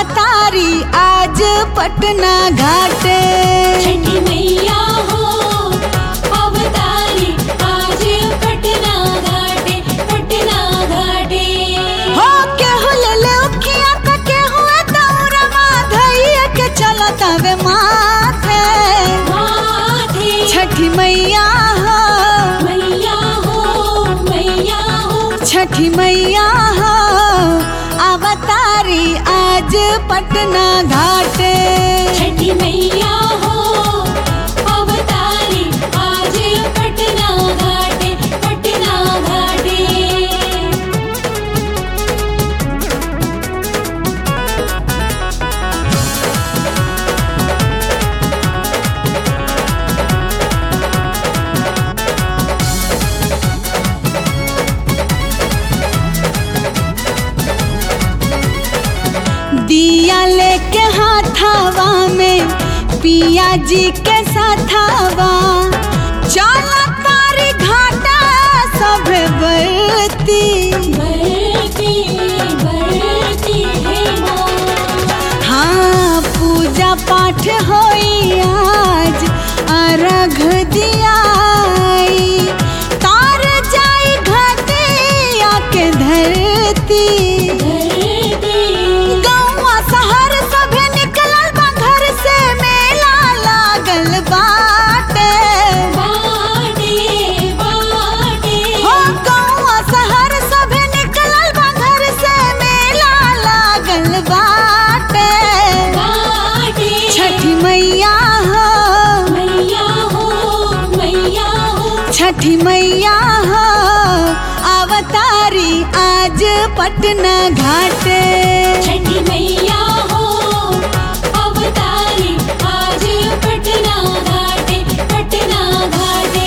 अवतारी आज पटना घाटे छठी मैया हो अवतारी आज पटना घाटे पटना घाटे हो केहू ले ले उखिया त केहू दौरवा धैया के चलत वे माथे माथे छठी मैया हो मैया हो मैया हो छठी मैया हो अवतारी आज पटना घाटे छठी मैया हो अवतारी आज पटना घाटे पटना घाटे दिया लेके हाथावा में पिया जी के साथावा चला तारी घाटा सब बरती बरती बरती है माँ हाँ पूजा पाठ होई आज अर्घ दियाई तार जाई घटिया के धरती धरती गौवा शहर सभे निकलल बा घर से मेला लागल बाटे बाटे बाटे हो गौवा शहर सभे निकलल बा घर से मेला लागल बाटे बाटे छठी मैया हो मैया हो मैया हो छठी मैया हो अवतारी आज पटना घाटे छठी मैया हो अवतारी आज पटना घाटे पटना घाटे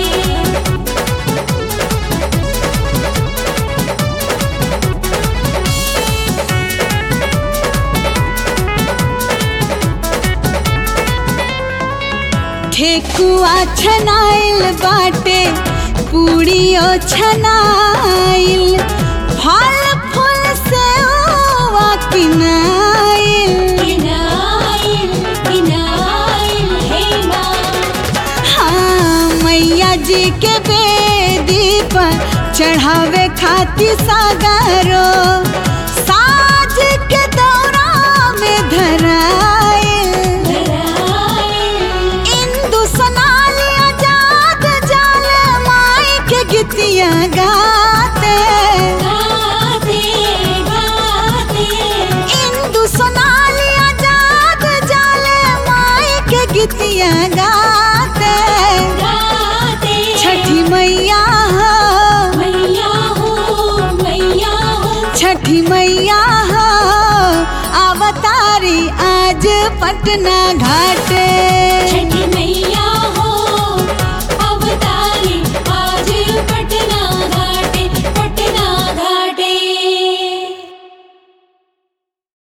ठेकुआ छनाइल बाटे पूड़ियो छनाइल फल फूल से ओवा किनाइल किनाइल किनाइल हे माँ हाँ मैया जी के बेदी पर चढ़ावे खातिर सागरो साज के दौरा में धराइल धराइल इंदु सोनाल आजाद जाल माई के गीतिया गाते गाते गाते इंदु सोनाल आजाद जाल माई के गीतिया गाते गाते छठी मैया हो मैया हो मैया हो छठी मैया हो अवतारी आज पटना घाटे छठी मैया